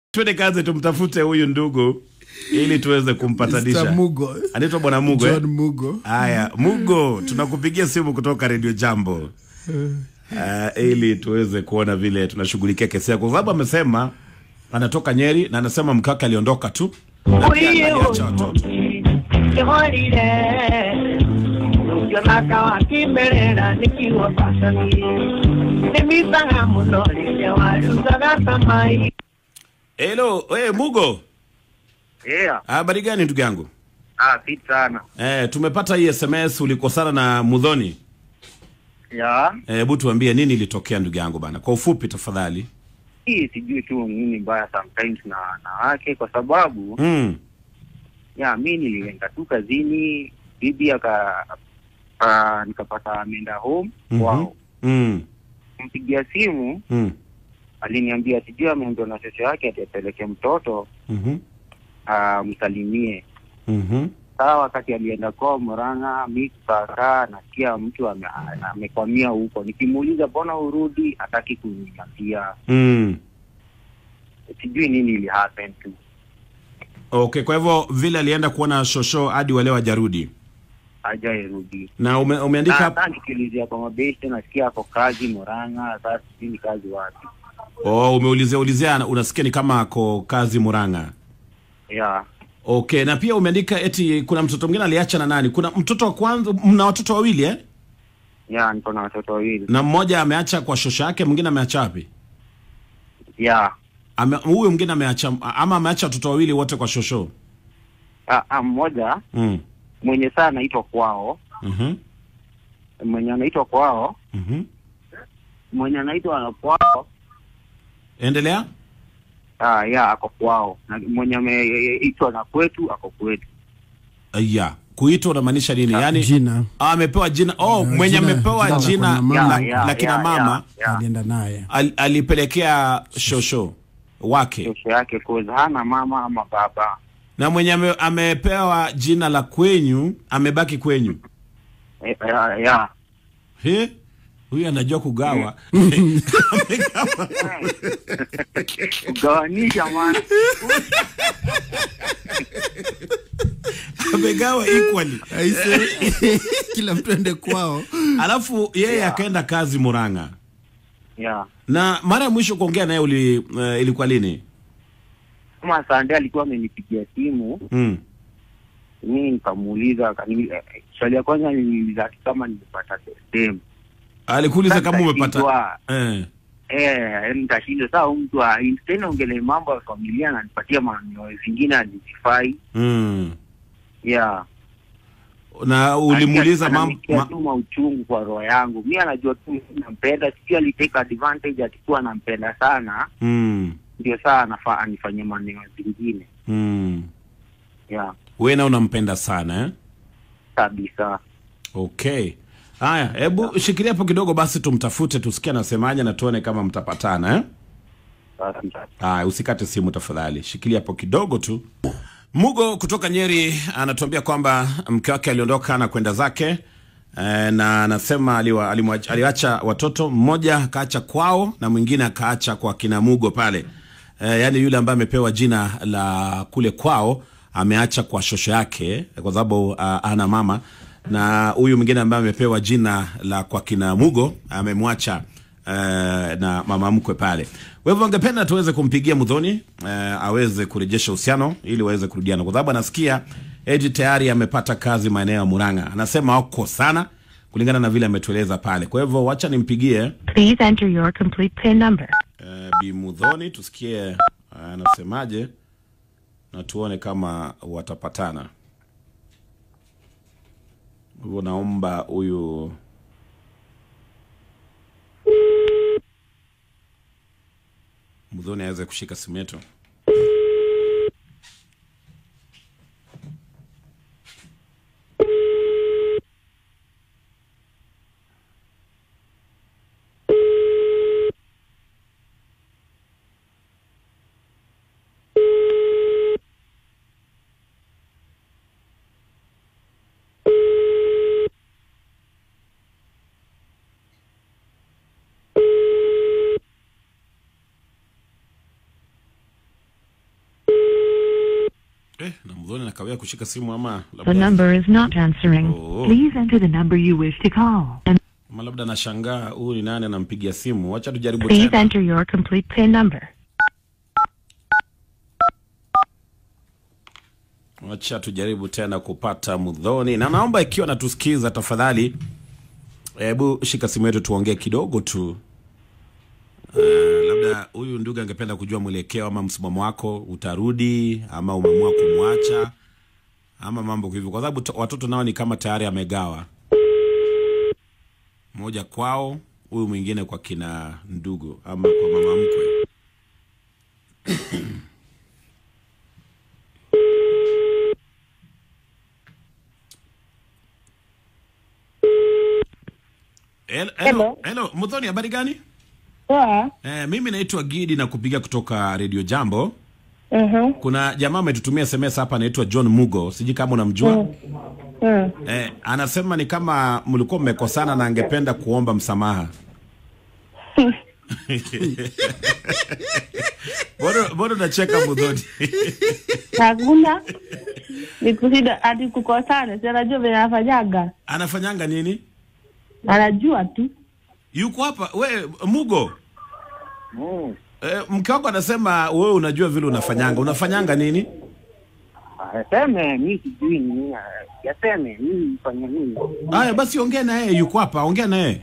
Twende kazi tumtafute huyu ndugu ili tuweze kumpatanisha. Mr. Mugo. Anaitwa bwana Mugo. eh? John Mugo. Haya, Mugo, tunakupigia simu kutoka Radio Jambo uh, ili tuweze kuona vile tunashughulikia kesi yako, kwa sababu amesema anatoka Nyeri na anasema mke wake aliondoka tu na pia aliacha watoto. Jonaka wakimbelela nikiwa pasani nimisanga muno lilewalunzaga samai Hello, hey, Mugo, Yeah. habari gani ndugu yangu? Ah, fit sana. Eh, tumepata hii SMS ulikosana na Mudhoni. Ya. Hebu tuambie nini ilitokea ndugu yangu bana, kwa ufupi tafadhali. Hii sijui tu nini mbaya sometimes na na wake kwa sababu Mm. ya mi nilienda tu kazini bibi aka ah, nikapata ameenda home Mhm. kwao. Mm. Mpigia simu Mm. aliniambia sijui ameambiwa na shosho yake ati apeleke mtoto Mhm. amsalimie. Mhm. Saa wakati alienda kwao Murang'a, mi kukakaa nasikia mtu ame- amekwamia huko. Nikimuuliza mbona urudi, hataki kuniambia. Mm. Sijui nini ili happen tu. Okay, kwa hivyo vile alienda kuona shosho hadi wale wajarudi. hajairudi Na ume, umeandika hata nikiulizia kwa mabeshte nasikia ako kazi Murang'a, sasa sijui ni kazi wapi. oh, umeulizia ulizia unasikia ni kama ako kazi Murang'a. Yeah. Okay, na pia umeandika eti kuna mtoto mwingine aliacha na nani? Kuna mtoto wa kwanza, mna watoto wawili eh? Yeah, niko na watoto wawili. Na mmoja ameacha kwa shosho yake, mwingine ameacha wapi? Yeah. Ame, huyo mwingine ameacha ama ameacha watoto wawili wote kwa shosho? Ah, ah, mmoja Mm. mwenye saa anaitwa kwao, Mhm. mwenye anaitwa kwao, Mhm. mwenye anaitwa kwao, Endelea. ah, yeah, ako kwao. Na mwenye ameitwa na kwetu ako kwetu. Aya, kuitwa unamaanisha nini? Yaani Jina ah, amepewa jina. Oh, Uh, mwenye jina- amepewa jina la jina kuna mama. la, Yeah, yeah, la kina yeah, mama yeah, yeah. alienda naye. al, alipelekea shosho wake Kesho yake koza hana mama ama baba. na mwenye ame, amepewa jina la kwenyu amebaki kwenyu. Eh, yeah, yeah. He? Huyu anajua kugawa. Amegawa. Kugawanisha maana. Amegawa equally. Aise, kila mtu ende kwao. Alafu yeye akaenda kazi Murang'a. Yeah. Na mara ya mwisho kuongea naye uli, uh, ilikuwa lini? Kama Sande alikuwa amenipigia simu Mm. mimi nikamuuliza akani- eh, swali ya kwanza niliuliza ati kama nimepata dem Alikuuliza Sasa kama umepata nitashindwa. eh. eh nitashindwa saa huyu mtu ah, tena ongele mambo ya familia ananipatia maneno zingine alizifai Mm. yeah Na ulimuuliza mambo Ananitia ma, tu mauchungu kwa roho yangu mi anajua tu mimi nampenda sijui alitake advantage atikuwa anampenda sana mm. ndio saa anafaa anifanyie maneno zingine Mm. yeah Wewe na unampenda sana eh? kabisa Okay. Haya, hebu shikilia hapo kidogo basi tumtafute tusikie anasemaje na tuone kama mtapatana eh? kabisa Haya, usikate simu tafadhali. Shikilia hapo kidogo tu. Mugo kutoka Nyeri anatuambia kwamba mke wake aliondoka na kwenda zake eh, na anasema aliwa, alimwa- aliacha watoto, mmoja akaacha kwao na mwingine akaacha kwa kina Mugo pale eh, yaani yule ambaye amepewa jina la kule kwao ameacha kwa shosho yake kwa sababu uh, ana mama na huyu mwingine ambaye amepewa jina la kwa kina Mugo amemwacha uh, na mama mkwe pale. Kwa hivyo angependa tuweze kumpigia Mudhoni uh, aweze kurejesha uhusiano ili waweze kurudiana, kwa sababu anasikia Eji tayari amepata kazi maeneo ya Murang'a. Anasema wako sana kulingana na vile ametueleza pale. Kwa hivyo wacha nimpigie Please enter your complete PIN number. uh, Bi Mudhoni tusikie uh, anasemaje na tuone kama watapatana. Kwa hivyo naomba huyu Mudhoni aweze kushika simu yetu. Eh, na mdhoni nakawia kushika simu ama The labda, number is not answering. Oh. Please enter the number you wish to call. And ama labda nashangaa huyu ni nani anampigia simu. Wacha tujaribu please tena. enter your complete PIN number. Wacha tujaribu tena kupata mudhoni, na naomba ikiwa natusikiza, tafadhali hebu shika simu yetu tuongee kidogo tu. Uh, labda huyu ndugu angependa kujua mwelekeo ama msimamo wako, utarudi ama umeamua kumwacha ama mambo hivyo, kwa sababu to- watoto nao ni kama tayari amegawa, mmoja kwao, huyu mwingine kwa kina ndugu ama kwa mama mkwe. Hello, hello, hello. Mudhoni, habari gani? Poa. Eh, mimi naitwa Gidi na kupiga kutoka Radio Jambo. Mhm. Kuna jamaa ametutumia SMS hapa anaitwa John Mugo, sijui kama unamjua. Mm. Eh, anasema ni kama mlikuwa mmekosana na angependa kuomba msamaha. Bado bado nacheka Mudhoni. Hakuna. Ni kusida ati kukosana, si anajua vile anafanyaga. Anafanyanga nini? Anajua tu. Yuko hapa we Mugo. Mm. Eh, mke wako anasema wewe unajua vile unafanyanga. Unafanyanga nini? Aseme mi sijui nini, yaseme mi nifanye nini? Haya basi ongea na yeye, yuko hapa, ongea na yeye.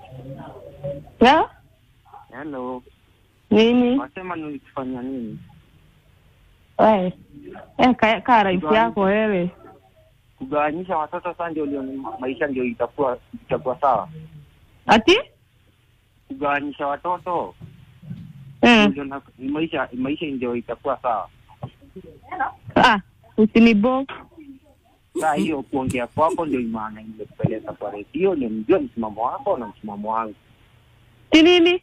Ya? Hello, Nini? wasema nilikufanya nini? Wewe. Eh, kaa ka rais yako wewe. Kugawanyisha watoto sasa ndio ndio maisha ndio itakuwa itakuwa sawa. Ati? Kugawanyisha watoto Mm. ndio na- maisha maisha ndio itakuwa sawa. Ah, usinibo. Saa hiyo kuongea kwako ndio maana imekupeleka kwa redio, ndio mjue msimamo wako na msimamo wangu. Si nini?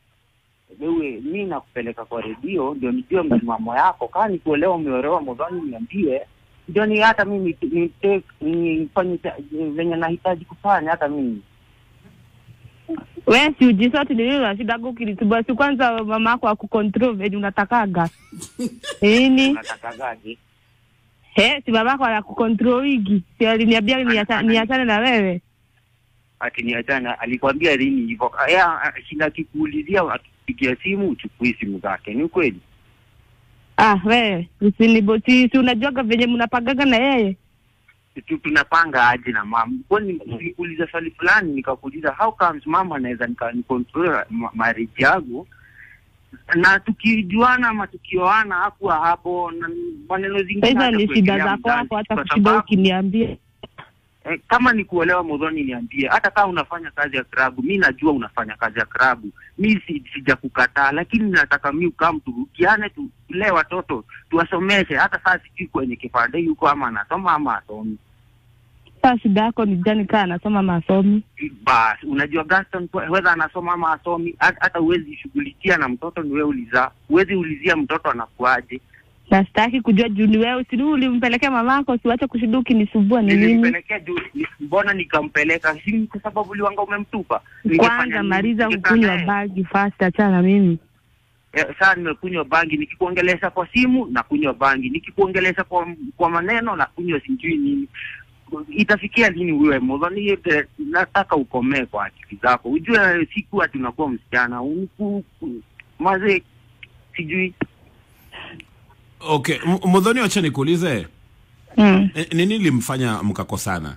Wewe mi nakupeleka kwa redio ndio nijue msimamo yako. Kaa nikuelewa umeolewa modhani, niambie ndio ni hata mimi ni- ni- nifanye cha- venye nahitaji kufanya hata mimi. Wewe si ujisoti ni nini unashida kukilitubwa si kwanza mama yako akukontrol venye unatakaga. Nini? Natakagaje? Eh, si baba yako anakukontrol wigi. Si aliniambia niacha- niachane na wewe. ati niachana, alikwambia lini hivyo? Aya, shinda akikuulizia, akipigia simu uchukui simu zake, ni ukweli? Ah, wewe usinibo si, si unajuaga venye mnapagaga na yeye. Tu- tunapanga aje na mama? Kwani nilikuuliza swali fulani, nikakuuliza how comes mama anaweza nika- nicontrol ma- marriage yangu na tukijuana ama tukioana hakuwa hapo na maneno zingine. Hizo hata ni shida kuwekelea zako mzazi, hapo, hata kwa kushinda sababu- ukiniambia. Eh, kama ni kuolewa modhoni niambie, hata kama unafanya kazi ya klabu, mi najua unafanya kazi ya klabu, mi si, sijakukataa, lakini nataka mi ukam turukiane, tulee watoto tuwasomeshe. Hata saa sijui kwenye kipande yuko ama anasoma ama asomi. Sasa shida yako ni gani? Kaa anasoma masomi Basi unajua Gaston, whether anasoma ama asomi, hata hata huwezi shughulikia na mtoto ni wewe ulizaa, huwezi ulizia mtoto anakuaje. na sitaki kujua juu ni wewe, si ulimpelekea mamako, siwache kushinda ukinisumbua ni nini? Nilimpelekea juu, ni- mbona nikampeleka? Si ni kwa sababu uliwanga umemtupa? Ningefanya Kwanza nini? maliza Ningekaa kukunywa naye. bagi fast, achana na mimi. Eh, saa nimekunywa bangi, nikikuongelesha kwa simu na kunywa bangi, nikikuongelesha kwa kwa maneno na kunywa sijui nini. Itafikia lini wewe modhani? yote Nataka ukomee kwa akili zako, ujue siku ati unakuwa msichana Uku- maze, sijui Okay, M- Mudhoni, wacha nikuulize Mm. eh, nini limfanya mkakosana?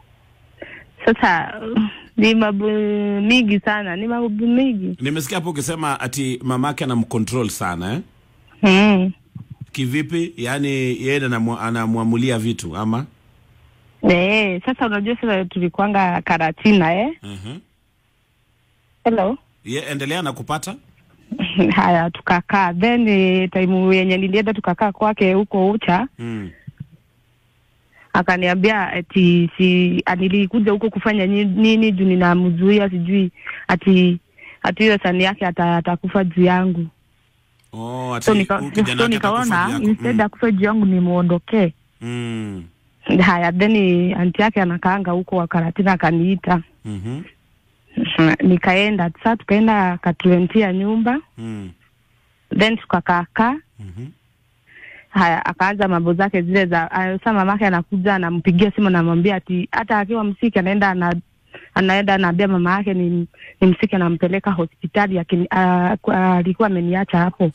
Sasa uh, ni mambo mingi sana, ni mambo mingi Nimesikia hapo ukisema ati mamake anamcontrol sana eh? mm. Kivipi? Yaani yeye anamu- anamwamulia vitu ama? Eh, sasa unajua sasa tulikwanga Karatina eh? uh Hello. Ye, endelea na kupata Haya, tukakaa then eh, time yenye nilienda tukakaa kwake huko Ucha, mm. akaniambia ati si nilikuja huko kufanya ni- nini juu ninamzuia sijui ati ati hiyo sani yake ata- atakufa juu yangu. Oh, ati So nika- huyu kijana so wake atakufa nikaona juu yako. instead Mm. akufe juu yangu nimuondokee. Mm. Haya, then anti yake anakaanga huko Wakaratina akaniita Mhm. nikaenda saa tukaenda katurentia nyumba Mm. then tukakaakaa Mhm. haya akaanza mambo zake zile za ah, sa mamake anakuja anampigia simu anamwambia ati hata akiwa msiki anaenda ana anaenda anaambia mama yake ni, ni msiki anampeleka hospitali akini- ah, kwa- alikuwa ameniacha hapo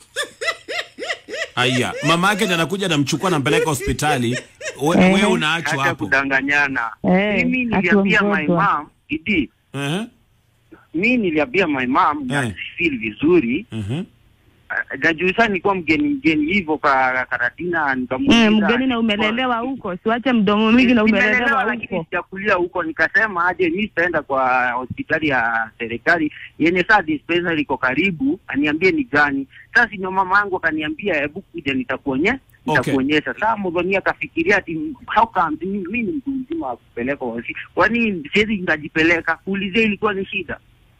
Aya, mama yake ndiye anakuja namchukua nampeleka hospitali. We, Eh. we unaachwa Acha hapo. kudanganyana. Eh, Mimi akiwa niliambia my mgonjwa. mom, Idi, Eh. mimi niliambia my mom na Eh. feel vizuri. Mhm. Ah, Najua sana nilikuwa mgeni mgeni hivyo kwa Karatina nikamuuliza. mm, mgeni na umelelewa huko siwache mdomo mingi na Nimelelewa, umelelewa lakini huko sijakulia huko, nikasema aje mi sitaenda kwa hospitali ya serikali yenye saa dispensary iko karibu, aniambie ni gani. Sasa ndio mama yangu akaniambia, hebu kuja nitakuonye nitakuonyesha. Saa Mudhonia akafikiria ati how come mi mi ni mtu mzima wa kupeleka hosi, kwani siwezi nikajipeleka? Kuulizia ilikuwa ni shida.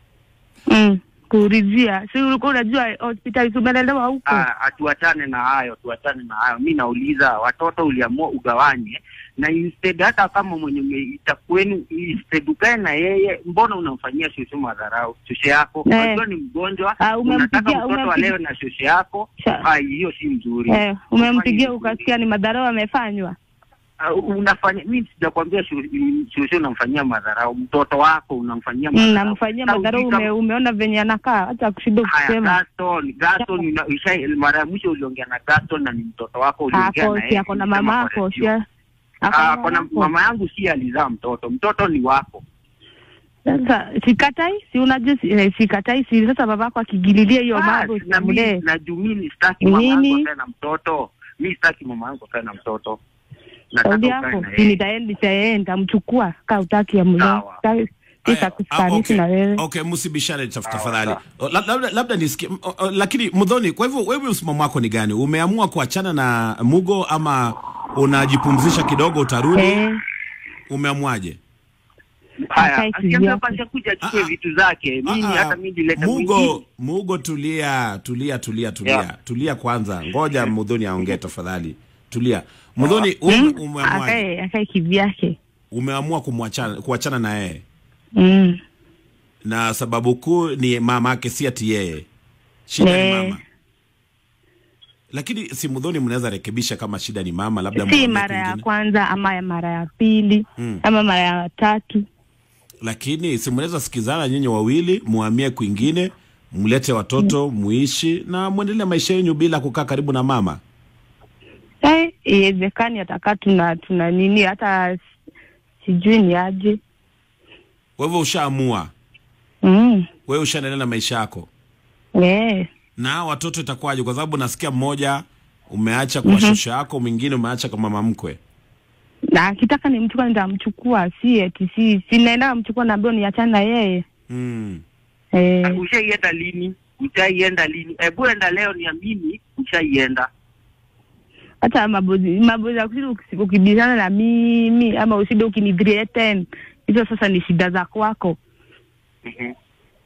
mm, kuulizia si ulikuwa unajua hospitali si umelelewa huko Ah, atuachane na hayo, tuachane na hayo. Mi nauliza watoto uliamua ugawanye na instead, hata kama mwenye umeita kwenu, instead ukae na yeye, mbona unamfanyia shosho madharau? Shosho yako Eh. unajua ni mgonjwa, Ah, umempigia- unataka mtoto umempigia- alewe na shosho yako. Sha- Ah, hiyo si mzuri. eh, umempigia Ufanye- ukasikia ni madharau amefanywa Ah, unafanya mi sijakwambia sho- shosho unamfanyia madharau, mtoto wako unamfanyia Mm, madharau. namfanyia Sasa madharau ujui ume, kama- umeona venye anakaa hata kushinda Haya, kusema Gaston, Gaston, una- usha- mara ya mwisho uliongea na Gaston na ni mtoto wako uliongea ako na si yeye, ako na ulisema mama kwa ako redio. si ako Ah, na kona wako. mama yangu si alizaa mtoto, mtoto ni wako. Sasa sikatai, si unajua si- eh, sikatai, si sasa babako akigililia hiyo Ah, mambo na mimi sitamlee. na juu mimi sitaki mama yangu Nini? akae na mtoto, mi sitaki mama yangu akae na mtoto, Saudi nataka ukae yako na si yeye. nitaenda nitaenda mchukua kaa utaki ya mlee. Sawa. Aya, ah, Sitakufanisi okay. na wewe. Okay, msibishane taf- Sawa, tafadhali. sawa. O, la- Labda labda nisikie m- o, o, lakini Mudhoni, kwa hivyo wewe msimamo wako ni gani? Umeamua kuachana na Mugo ama unajipumzisha kidogo utarudi? Eh, Umeamuaje? Haya, Akae asiambia kivyake. kwanza kuja achukue Ah, ah. vitu zake, mimi Ah, ah, hata mimi nileta Mugo, mwingine. Mugo tulia, tulia, tulia, tulia. Yeah. Tulia kwanza. Ngoja Mudhoni aongee tafadhali. Tulia. Mudhoni, ume, umeamua akae akae kivyake. umeamua kumwachana kuachana na yeye. Mm. Na sababu kuu ni mama yake si ati yeye. Shida ni Eh. mama. Lakini si Mudhoni mnaweza rekebisha kama shida ni mama labda Si muongee mara ya kwingine. kwanza ama ya mara ya pili Mm. ama mara ya tatu. Lakini si mnaweza sikizana nyinyi wawili muhamie kwingine, mlete watoto, muishi na muendelee maisha yenu bila kukaa karibu na mama. Eh, iwezekani atakaa tuna tuna nini hata s- sijui ni aje. Kwa hivyo ushaamua, Mm. wewe ushaendelea na maisha yako. Eh. Na hao watoto itakuwaje? Kwa sababu nasikia mmoja umeacha kwa shosho yako, mwingine umeacha kwa mama mkwe. Na akitaka nimchukua nitamchukua, si eti si si naenda kumchukua naambiwa niachane na yeye. Mm. Eh. Ushaienda lini? Ushaienda lini? Hebu enda leo niamini, ushaienda. hata mabozi mabozi ya kushinda uki- ukibishana na mimi ama usinde ukinithreaten hizo sasa ni shida za kwako Mhm.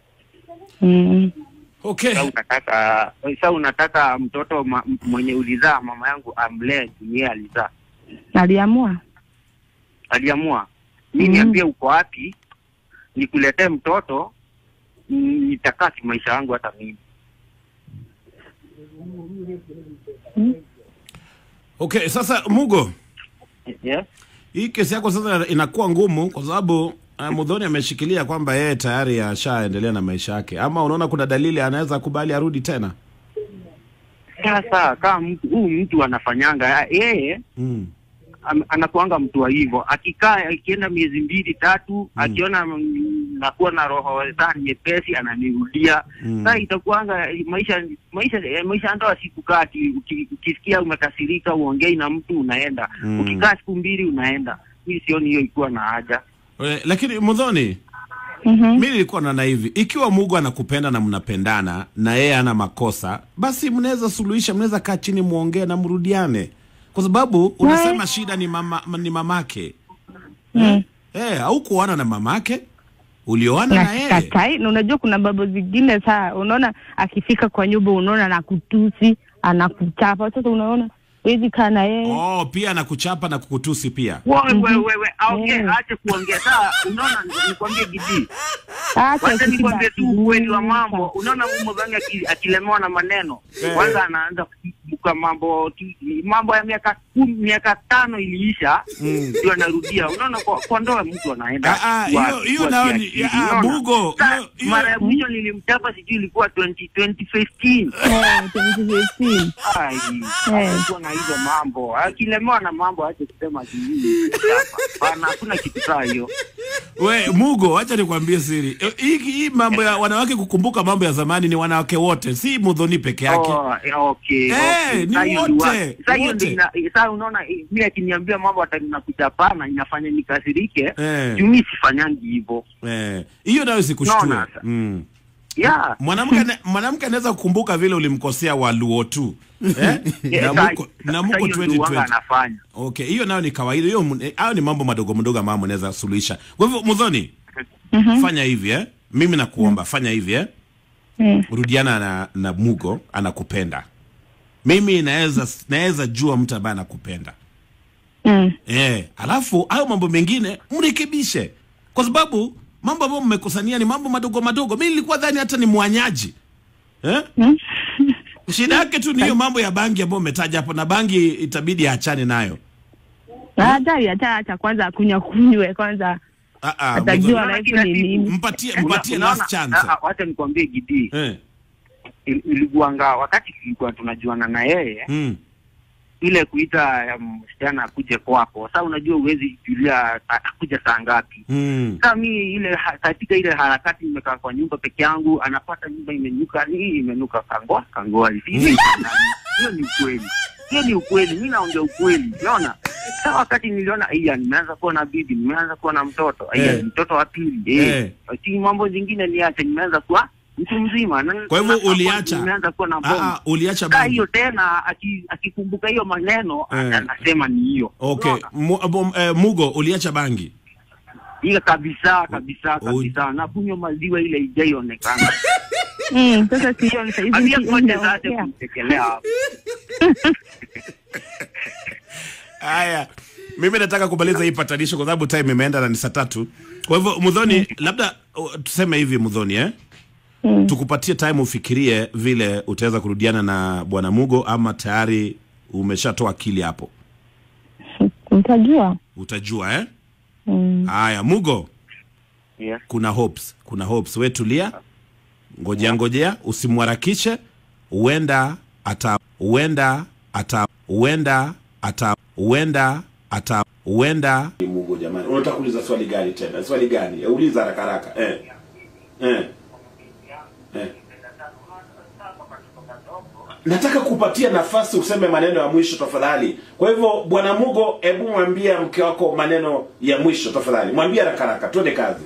mm. Okay. Sasa unataka sasa unataka mtoto ma, m- mwenye ulizaa mama yangu amlee juu yeye alizaa. aliamua Aliamua. Mi Mm. niambie uko wapi? Nikuletee mtoto mm, nitakaa maisha yangu hata mimi. Okay, sasa Mugo, Yes. hii kesi yako sasa inakuwa ngumu kwa sababu uh, Mudhoni ameshikilia kwamba yeye tayari ashaendelea na maisha yake, ama unaona kuna dalili anaweza kubali arudi tena? Sasa kama mtu huu mtu anafanyanga yeye Mm. am- anakuanga mtu wa hivyo, akikaa akienda miezi mbili tatu, akiona mm, nakuwa na roho saa nyepesi, ananirudia Mm. sasa itakuanga maisha maisha eh, maisha ya ndoa si kukaa ati uki- ukisikia umekasirika uongei na mtu unaenda Mm. ukikaa siku mbili unaenda. Mimi sioni hiyo ikiwa na haja. Eh, lakini Mudhoni, mm-hmm. mi nilikuwa naona hivi, ikiwa Mungu anakupenda na mnapendana na yeye ana makosa, basi mnaweza suluhisha, mnaweza kaa chini muongee na mrudiane, kwa sababu unasema shida ni mama, ni mamake mm. eh, au kuoana na mamake, ulioana na na yeye sikatai na unajua kuna babo zingine saa unaona akifika kwa nyumba unaona anakutusi anakuchapa sasa unaona wezi kaa na yeye oh, pia anakuchapa na kukutusi pia. Wewe Mhm. wewe wewe aongee, Yeah. ache kuongea. Sasa unaona, nikwambie Gidi, Acha wacha kitu nikwambie tu basi. ukweli wa mambo. Unaona, Mudhani aki- akilemewa na maneno, Eh. kwanza anaanza kwa mambo tu- mambo ya miaka kumi, miaka tano iliisha ndio anarudia. Unaona, kwa, kwa ndoa mtu anaenda Ah, ah, kwa- hiyo- hiyo kwa nayo ni- kiakili, ah, unaona? Mugo, Sa- hiyo- hiyo- mara ya mwisho nilimchapa sijui ilikuwa 20 2015 Eh, 2015. Ai, Eh. alikuwa na hizo mambo akilemewa na mambo ache kusema sijui Hapana, hakuna kitu saa hiyo We Mugo, acha nikwambie siri. Eh, Hii hii mambo ya wanawake kukumbuka mambo ya zamani ni wanawake wote, si Mudhoni peke yake. Oh, eh, okay, Eh, okay. ni Saa hiyo wote, wa- saa hiyo wote. ndio ina- eh, saa unaona eh, mimi akiniambia mambo ati nakuchapana inafanya nikasirike Eh. juu mimi sifanyangi hivyo Eh, hiyo nayo sikushtue. Naona sasa. Mm. yeah Mwanamke ane- mwanamke anaweza kukumbuka vile ulimkosea Waluo tu. Eh? Eh, na saa- muko na saa muko hiyo ndio wanga 2020. anafanya Okay, hiyo nayo ni kawaida. Hiyo mun- eh, hayo ni mambo madogo madogo ambayo mnaweza suluhisha. Kwa hivyo Mudhoni, fanya hivi eh? Mimi nakuomba fanya hivi eh? Mm. Rudiana na, na Mugo anakupenda. Mimi naweza naweza jua mtu ambaye anakupenda. Mm. Eh, alafu hayo mambo mengine mrekebishe, kwa sababu mambo ambayo mmekosania ni mambo madogo madogo. Mimi nilikuwa dhani hata ni mwanyaji eh? Shida yake tu ni hiyo mambo ya bangi ambayo umetaja hapo, na bangi itabidi aachane nayo. Hatari hata acha kwanza akunywa kunywe kwanza Ah, ah, atajua Mudhoni, life ni nini. mpatie Una- mpatie unaona- last chance ah, ah, wacha nikwambie Gidi eh. il- ilikuanga wakati tulikuwa tunajuana na yeye mm. ile kuita um, msichana akuje kwako sasa unajua uwezi julia a- akuja saa ngapi Mm. sasa mi ile ha- katika ile harakati nimekaa kwa nyumba peke yangu anapata nyumba imenuka hii imenuka kangoa kangoa hivi Hivi hiyo ni ukweli hiyo ni ukweli mi naongea ukweli unaona sasa wakati niliona iya nimeanza kuwa na bibi nimeanza kuwa na mtoto iya Eh. mtoto wa pili Eh. eh. ati mambo zingine niache nimeanza kuwa mtu mzima Na- Kwa hivyo na- uliacha nimeanza kuwa na ah, bomba ah, uliacha kaa bangi hiyo tena aki- akikumbuka hiyo maneno Eh. anasema ni hiyo okay. Unaona? Mu, bom, eh, Mugo uliacha bangi hiyo kabisa kabisa U- kabisa na kunywa maziwa ile ijaionekana Mm, sasa sio ni saizi ambia ndio kote zake naongea. kumtekelea hapo Haya, mimi nataka kumaliza hii patanisho kwa sababu time imeenda na ni saa tatu. Kwa hivyo Mudhoni, labda uh, tuseme hivi Mudhoni eh? Mm. Tukupatie time ufikirie vile utaweza kurudiana na bwana Mugo, ama tayari umeshatoa akili hapo, Utajua. utajua eh? Mm. Haya, Mugo, yes. kuna hopes, kuna hopes. We tulia, ngojea ngojea, usimharakishe, huenda ata huenda ata huenda ata huenda ata huenda. Mugo jamani, unataka kuuliza swali gani tena? Swali gani? Eh, Uliza haraka haraka. Eh. Eh. Eh. Nataka kupatia nafasi useme maneno ya mwisho tafadhali. Kwa hivyo bwana Mugo, hebu mwambie mke wako maneno ya mwisho tafadhali. Mwambie haraka haraka, twende kazi.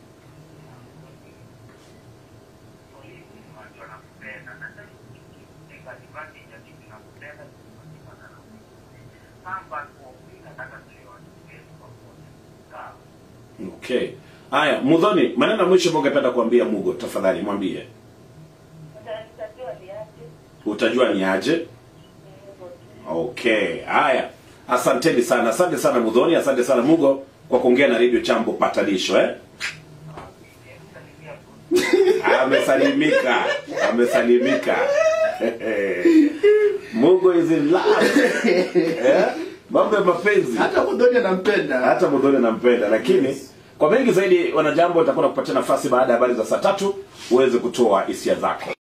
Okay. Haya, Mudhoni, maneno ya mwisho ambayo ungependa kuambia Mugo, tafadhali mwambie. Utajua ni aje? Okay. Haya. Asanteni sana. Asante sana Mudhoni, asante sana Mugo kwa kuongea na Radio Chambo patanisho eh? Amesalimika. Amesalimika. Mugo is in love. Eh? Mambo ya mapenzi hata Mudhoni anampenda hata Mudhoni anampenda, lakini kwa mengi zaidi, wanajambo watakuwa nakupatia nafasi baada ya habari za saa tatu uweze kutoa hisia zako.